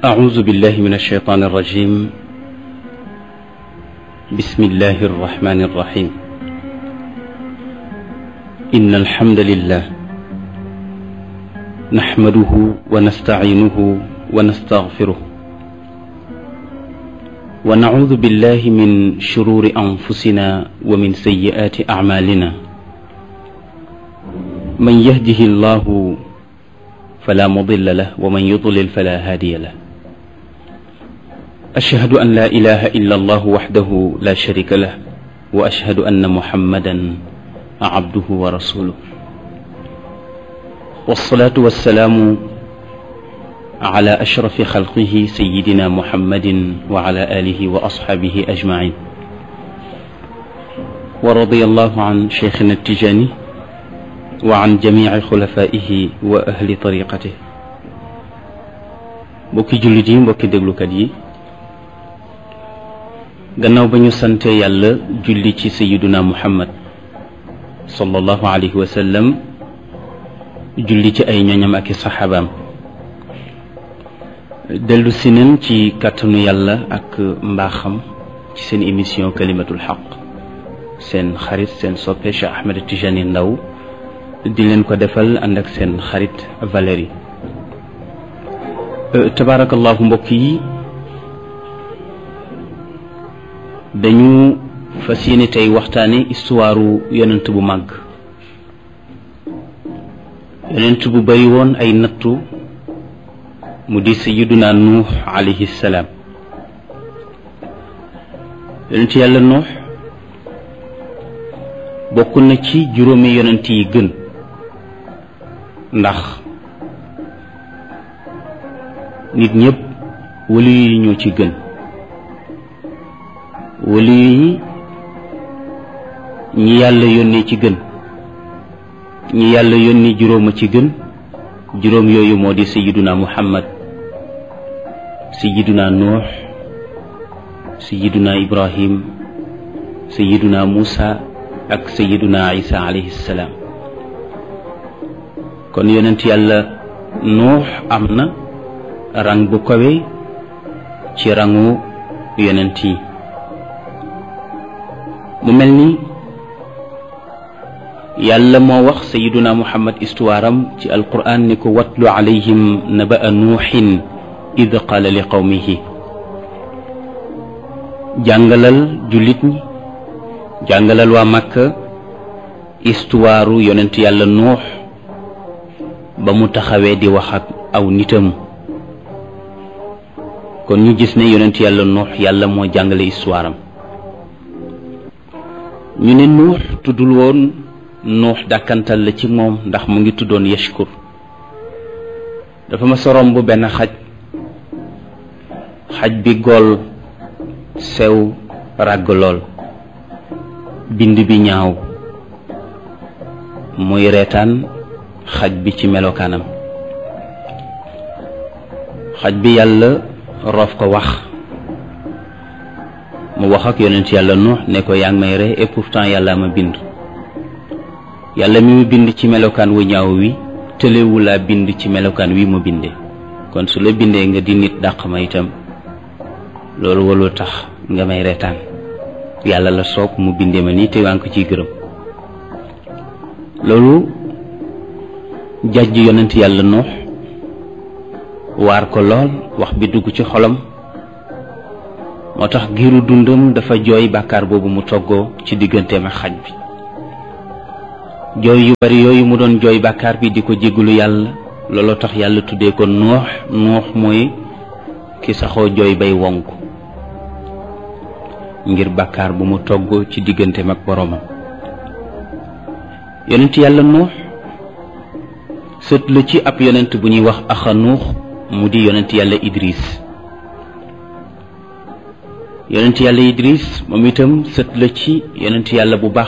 أعوذ بالله من الشيطان الرجيم بسم الله الرحمن الرحيم إن الحمد لله نحمده ونستعينه ونستغفره ونعوذ بالله من شرور أنفسنا ومن سيئات أعمالنا من يهده الله فلا مضل له ومن يضلل فلا هادي له أشهد أن لا إله إلا الله وحده لا شريك له وأشهد أن محمدا عبده ورسوله والصلاة والسلام على أشرف خلقه سيدنا محمد وعلى آله وأصحابه أجمعين ورضي الله عن شيخنا التجاني وعن جميع خلفائه وأهل طريقته mbokki jullit yi mbokki déglukat yi gannaaw ba ñu sante yàlla julli ci sayiduna muhammad sallallahu alayhi wa sallam julli ci ay ñoñam ak i saxaabaam dellu si nañ ci kàttanu yàlla ak mbaaxam ci seen émission kalimatul xaq seen xarit seen soppe Cheikh Ahmed Tijani Ndaw di leen ko defal ànd ak seen xarit Valérie tabaarakallahu mbokk yi dañu fas yéene tey waxtaane histoire yonent bu màgg yonent bu bari woon ay nattu mu di sayiduna nuux alayhi salaam yonent yàlla nuux bokk na ci juróomi yonent yi gën ndax nit ñëpp wali yi ñoo ci gën wali yi ñi yàlla yónnee ci gën ñi yàlla yónni juróom a ci gën juróom yooyu moo di sayiduna muhammad sayiduna nuux sayiduna ibrahim sayiduna muusa ak sayiduna isa alayhi salaam kon yonent yàlla nuux am na rang bu kawe ci rangu yonent yi mu mel ni yàlla moo wax sayiduna muhammad histoire am ci alquran ni ko watlu alayhim naba'a nuuxin id qaala li qawmihi jàngalal jullit ñi jàngalal waa màkka histoire yonent yàlla nuux ba mu taxawee di wax ak aw nitam kon ñu gis ne yonent yàlla nuux yàlla moo jàngale histoire am ñu ne nuux tuddul woon nuux dàkkantal la ci moom ndax mu ngi tuddoon yashkur dafa ma sorom bu benn xaj xaj bi gool sew ràgg lool bind bi ñaaw muy reetaan xaj bi ci melokaanam xaj bi yàlla roof ko wax mu wax ak yonent yàlla nuux ne ko yaa ngi may ree et pourtant yàlla ma bind yàlla mi mu bind ci melokaan wu ñaaw wi tëlewu laa bind ci melokaan wi mu bindee kon su la bindee nga di nit dàq ma itam loolu waloo tax nga may reetaan yàlla la soog mu bindee ma nii te waa ngi ko ciy gërëm loolu jàjj yonent yàlla nuux waar ko lool wax bi dugg ci xolam moo tax giiru dundam dafa jooy bàkkaar boobu mu toggoo ci digganteem ak xaj bi jooy yu bari yooyu mu doon jooy bàkkaar bi di ko jéggalu yàlla looloo tax yàlla tuddee ko nuux nuux mooy ki saxoo jooy bay wonk ngir bàkkaar bu mu togg ci digganteem ak boroomam yonent yàlla nuux sët la ci ab yonent bu ñuy wax axa nuux mu di yonent yàlla idris yonent yàlla idris moom itam sët la ci yonent yàlla bu baax